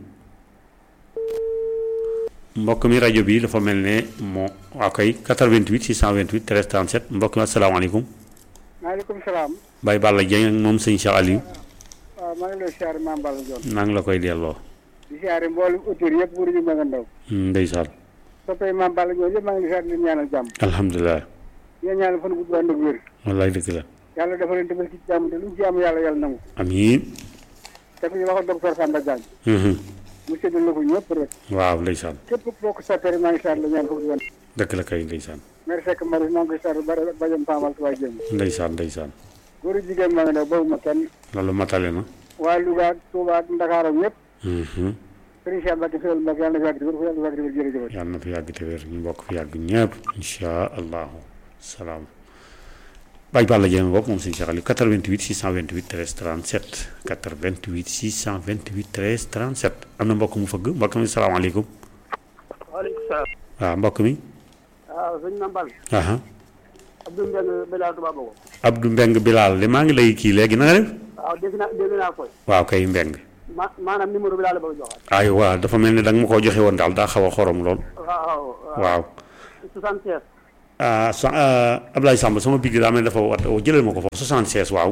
mbokk mi rajo bi dafa mel ne moo waa koy 88 628 13 37 mbokk mi asalaamaaleykum. maaleykum salaam. Baye Balla Dieng ak moom sëñ Cheikh Aliou. waaw maa ngi lay siyaare Mame Balla Dione. naa ngi la koy delloo. di siyaare mboolem auteur yëpp wër ñu mën a ndaw. ndeysaan. soppee Mame Balla Dione yëpp maa ngi lay siyaare di leen ñaanal jàmm. alhamdulilah. di leen ñaanal fan gudd ànd ak wér. wallaay dëgg la. yàlla dafa leen defal ci jàmm te luñ ci am yàlla yàlla nangu. amiin. te ku ñu waxoon docteur Samba Diagne. mu séddal la ko ñëpp rek. waaw ndeysaan. képp boo ko soppee rek maa ngi siyaare la ñaan foofu di wan. dëgg la kay ndeysaan. merci Seck Marie maa ngi koy siyaare ba bajam Famal Tuubaa Jéem. ndeysaan ndeysaan. góor a jigéen maa ngi daw boobu ma kenn. loolu matale na. waa Louga ak Touba ak Dakar ak ñëpp. Serigne Cheikh Mbacke Fewel Mbacke yàlla na fi yàgg te wér yàlla na fi yàgg te wér jërëjëf. yàlla na fi yàgg te wér ñu bokk fi yàgg ñëpp incha allahu salaam. Baye Balla Dieng bopp moom sëñ Cheikh Aliou 88 628 13 37 88 628 13 37 am na mbokk mu fëgg mbokk mi salaamaaleykum. waaleykum salaam. waaw mbokk mi waaw sëñ Mambal aha Abdou Mbengue Bilal Touba Bogo Abdou Mbeng Bilal li maa ngi lay kii léegi na nga def waaw dégg naa dégg naa koy waaw kay Mbeng ma maanaam numéro bi laa la bëgg a joxaat ay waaw dafa mel ni da nga ma koo joxe woon daal daa xaw a xorom lool waaw waaw 76 ah sa Ablaye Samb sama bigg daa mel ni dafa wat jëlal ma ko foofu 76 waaw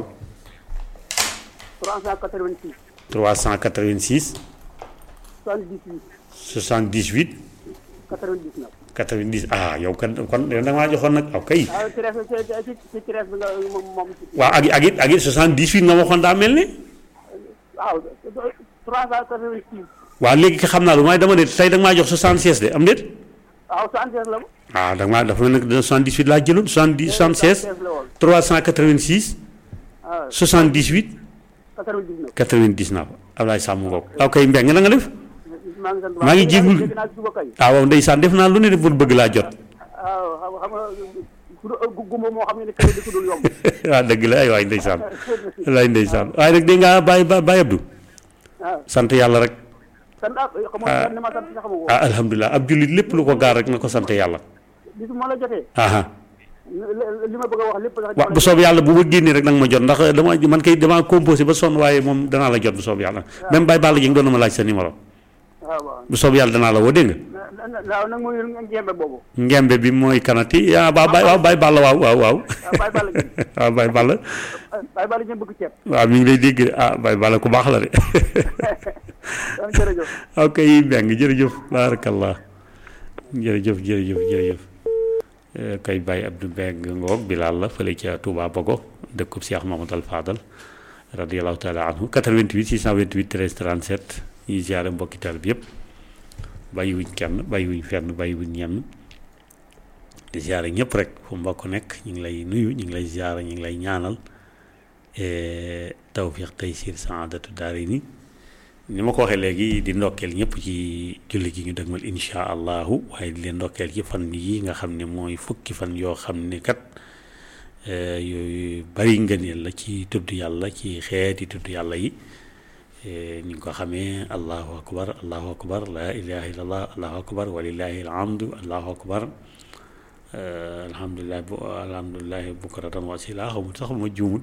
386 386 78 78 99 90 ah yow kan kon da nga maa joxoon nag aw kay waaw ci res ci ci ci res bi nga moom moom waaw ak ak it ak it 78 nga waxoon daa mel ni waaw 386 waaw léegi xam naa lu may dama ne tey da nga maa jox 76 de am déet waaw 76 la mu ah da nga maa dafa mel ni 78 laa jëloon 70 76 la woon 386 waaw 78 99 99 Ablaye Samb ngoog aw kay Mbeng na nga def maa ngi sant maa ngi jéggul dégg naa ci suba kay ah waaw ndeysaan def naa lu ne de pour bëgg laa jot waaw xam xam nga ku gumba moo xam ne kër di ko dul yomb waaw dëgg la ay waay ndeysaan wallaay ndeysaan waaye nag dégg nga bàyyi ba bàyyi Abdou waaw sant yàlla rek sant ah xam nga ni ma sant sax xamu ko ah alhamdulilah ab jullit lépp lu ko gaar rek na ko sant yàlla bis ma la jotee aha li ma bëgg a wax lépp sax waaw bu soob yàlla bu ma génnee rek nag ma jot ndax dama man kay dama composé ba sonn waaye moom danaa la jot bu soob yàlla même Baye Balla Dieng doon na ma laaj sa numéro waaw waaw bu soob yàlla danaa la woo dégg nga waaw nag muy njembe boobu ngembe bi mooy kanati ah ba Baye waaw Baye Balla waaw waaw waaw waaw Baye Balla Dieng waaw Baye Balla Baye Balla Dieng bëgg ceeb waaw mi ngi lay dégg de ah Baye Balla ku baax la de waaw jërëjëf ok Mbeng jërëjëf baarakallah jërëjëf jërëjëf jërëjëf Eh, kay Baye Abdou Mbeng ngoog Bilal la fële ca Touba Bogo dëkkub Cheikh Mamadou Al Fadal radiallahu taala anhu 88 628 13 37 ñuy ziare mbokki taal bi yëpp bàyyiwuñ kenn bàyyiwuñ fenn bàyyiwuñ ñenn di ziare ñëpp rek fu mbokk nekk ñu ngi lay nuyu ñu ngi lay ziare ñu ngi lay ñaanal eh, tawfiq taysir saadatu daari ni ni ma ko waxee léegi di ndokkeel ñëpp ci julli gi ñu dëgmal insha allahu waaye di leen ndokkeel ci fan yi nga xam ne mooy fukki fan yoo xam ne kat eh, yooyu bari ngëneel la ci tudd yàlla ci xeeti tudd yàlla yi eh, ni nga ko xamee allahu akbar allahu akbar la ilaha illallah allahu akbar walillahi alhamdu allahu akbar eh, alhamdulilah bu alhamdulilahi bukratan wasila xamul sax ma juumut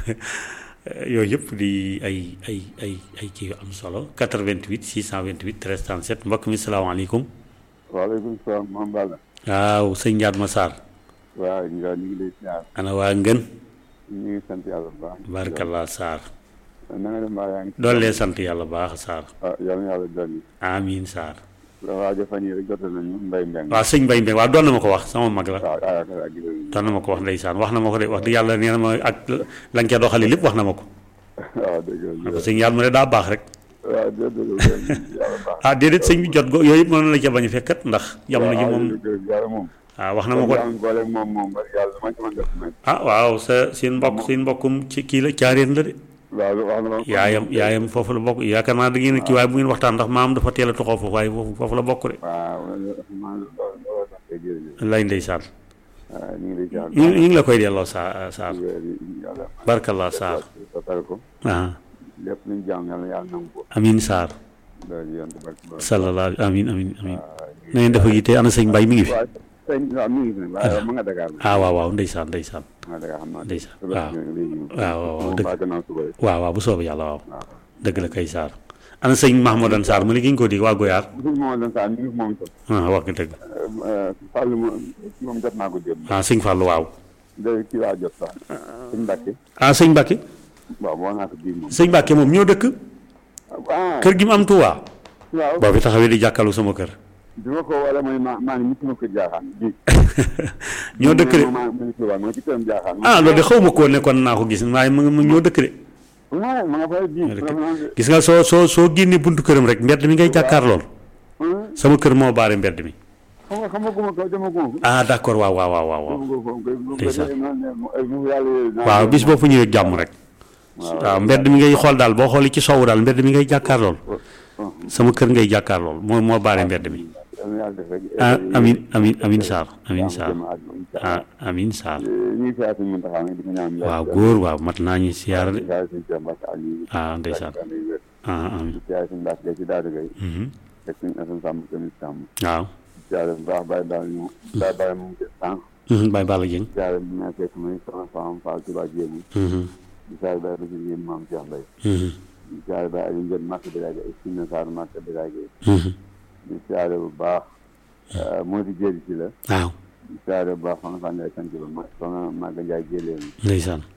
yooyu yëpp di ay ay ay ay kii yu am solo 88 628 13 37 mbokk mi salaamaaleykum waaleykum salaam Mame Balla waaw sëñ Ndiaye Massar waaw nga ñu ngi lay siyaar ana waa ngën ñu ngi sant yàlla bu baax barkallah Sarr na nga dem mbaa yaa ngi doollee sant yàlla baax Sarr ah yal na yàlla dolli amiin Sarr waajo fan yi rek jote nañu mbay mbeng waaw sëñ Mbaye Mbaye waaw doon na ma ko wax sama mag la waaw ak ak yooyu doon na ma ko wax ndeysaan wax na ma ko de wax dëgg yàlla nee na ma ak lañ ca doxali lépp wax na ma ko waaw dëgg ma ko la sëñ yàlla mu ne daa baax rek waaw dëgg la yàlla baax ah déedéet sëñ bi jot go yooyu yëpp mënoon la ca bañ a fekkat ndax jamono ji moom yàlla moom waaw wax na ma ko yàlla booleeg moom moom bari yàlla dama ci mën def may ah waaw sa seen mbokk seen mbokkum ci kii la caareen la de waaw wax na ma yaayam yaayam foofu la bokk yaakaar naa da ngeen kii waaye bu ngeen waxtaan ndax maam dafa teel a toxoo foofu waaye foofu foofu la bokk de waaw maa loolu tax kay jërëjëf lay ndeysaan waaw ñu ngi lay siyaar ñu ñu ngi la koy delloo saa Sarr weer yi yàlla barkallah Sarr sotal ko ah lépp luñ jaam yàlla yàlla nangu ko amin Sarr loolu yéen barke borom sallallahu amin amin amin na ngeen dafa yitte ana sëñ Mbay mi ngi fi waaw sëñ waaw mi ngi fi waaye ma nga Dakar ah waaw waaw ndeysaan ndeysaan ma nga Dakar xam naa ndeysaan suba waaw si léegi waaw waaw moom dëgg baa gannaaw suba rek waaw waaw bu soobee yàlla waaw waaw dëgg la kay Sarr ana sëñ Mahmoudan Sarr mu ne gi ñu ko di waa Goyaar suñ moom lan saa mi ngi fi moom itam ah wax nga dëgg Fall moom moom jot naa ko démb ah sëñ Fallou waaw da kii laa jot sax suñ Mbàkke ah sëñ Mbacke waaw boo naa ko bii moom sëñ Mbacke moom ñoo dëkk ah kër gi mu am Touba waaw boo fi taxawee di jàkkalu sama kër bi ma ko wala mooy maa maa ngi nit ma ko jaaxaan bii ñoo dëkk de maa ma ngi ci waa ma ci këram jaaxaan ah loolu de xaw ma ko ne kon naa ko gis waaye mu ngi ñoo dëkk de non ma nga fay bii gis nga soo soo soo génnee buntu këram rek mbedd mi ngay jàkkaar lool sama kër moo baare mbedd mi xam nga xam nga guma ko dama guma ko ah d'accord waaw waaw waaw waaw waaw dama guma ko ndeysaan. mu yàlla waaw bis boo fa ñëwee jàmm rek waaw mbedd mi ngay xool daal boo xoolee ci sowu daal mbedd mi ngay jàkkaar lool sama kër ngay jàkkaar lool moo moo baare mbedd mi yàlla def rek ah amin amin amin Sarr amin Sarr ah amin Sarr ñuy siyaar suñu Muntaxa nag di ko ñaan waaw góor waaw mat naa ñu siyaara de siyaar suñu Cheikh Mbacke Aliou ah ndeysaan ah amin siyaar suñu Mbacke Gaye ci Daara Gaye mhm ak suñu Assane Samb tamit Samb waaw siyaare bu baax bàyyi daal ñu bàyyi bàyyi mu ngi sànq Baye Balla Dieng siyaare bu ma fekk muy sama faam Fall Touba Jéemu di siyaare bàyyi Bachir yéen maam Cheikh Mbaye di siyaare bàyyi Aliou Ndiène Màkk Birage ak Sina Sarr Màkk Birage di siyaare bu baax moo di jëri ci la waaw di siyaare bu baax fa nga xam ne sant ba ma fa nga màgg njaay jëlee ndeysaan